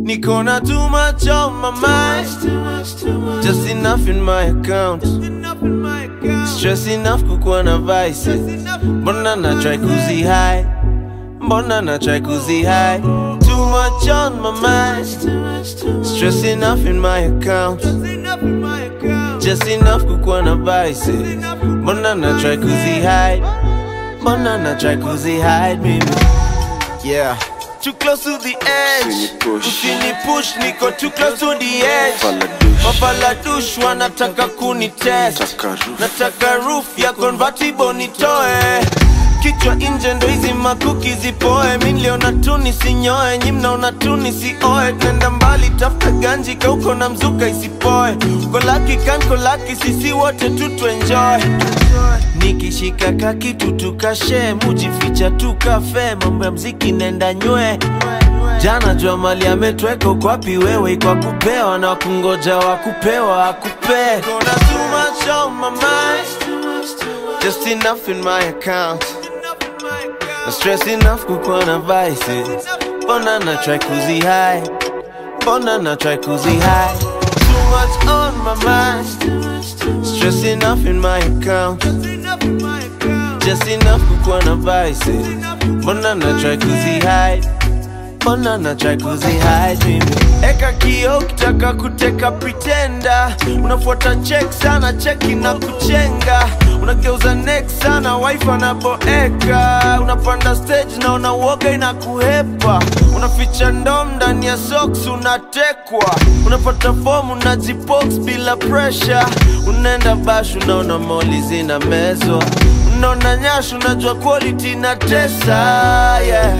Niko na too much on my mind Just enough in my account Stress enough kukuwa na vices Mbona na try kuzi high Mbona na try kuzi high Too much on my mind Stress enough in my account Just enough kukuwa na vices Mbona na try kuzi hide Mbona na try kuzi hide mimi Yeah Too close to the edge Usinipush. Usini push niko too close to the edge Faladush. Mafaladush wanataka kunitest Taka roof. Nataka roof ya convertible nitoe Kichwa nje ndo hizi makuki zipoe Mi niliona tu nisinyoe Nyi mnaona tu nisioe Nenda mbali tafuta ganji kauko na mzuka isipoe Kolaki kan kolaki sisi wote tu tuenjoy Nikishika kakitu tukashe Mujificha tu kafe Mambo ya mziki nenda nywe Jana jua mali ametweka uko wapi wewe kwa kupewa na kungoja wa kupewa akupe Gonna too much on my mind Just enough in my account Na stress enough kukuwa na vices Mbona na try kuzi high Mbona na try kuzi high Too much on my mind Stress enough in my account Just enough kukuwa na vices Mbona na try kuzi hide Mbona na try kuzi hide mimi Eka kio kitaka kuteka pretenda Unafuata check sana cheki na kuchenga Unageuza neck sana wife anaboeka Unapanda stage na unauoga inakuhepa Unaficha ndom ndani ya socks unatekwa Unapata form unajibox bila pressure Unaenda bash unaona moli zina mezwa Unaona nyash unajua quality na tesa yeah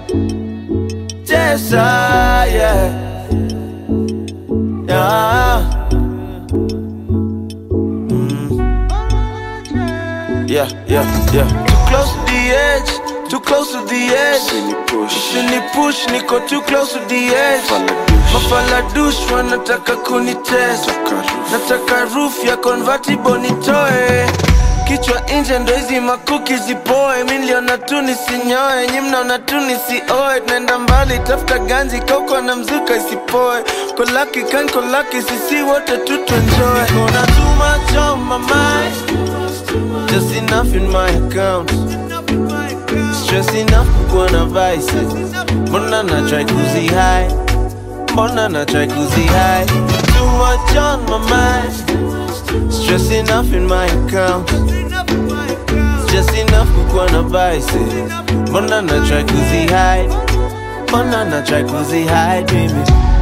Tessa, yeah. Yeah. Mm. Yeah, yeah, yeah. Too close to the edge, too close to the edge. Usinipush. Usini push, niko too close to the edge. Faladush. Mafaladush wanataka kunitest. Taka roof. Nataka roof ya convertible nitoe Kichwa nje ndo hizi makuki zipoe Mi niliona tu nisinyoe Nyi mnaona tu nisioe Tunaenda mbali tafuta ganji kauko na mzuka isipoe Kolaki kan kolaki sisi wote tu tuenjoy Niko na too much on my mind Just enough in my account Stress enough kukuwa na vices Mbona na try kuzi high Mbona na try kuzi high Too much on my mind Stress enough in my account Just enough kukuwa na vices Mbona na try kuzi hide Mbona na try kuzi hide mimi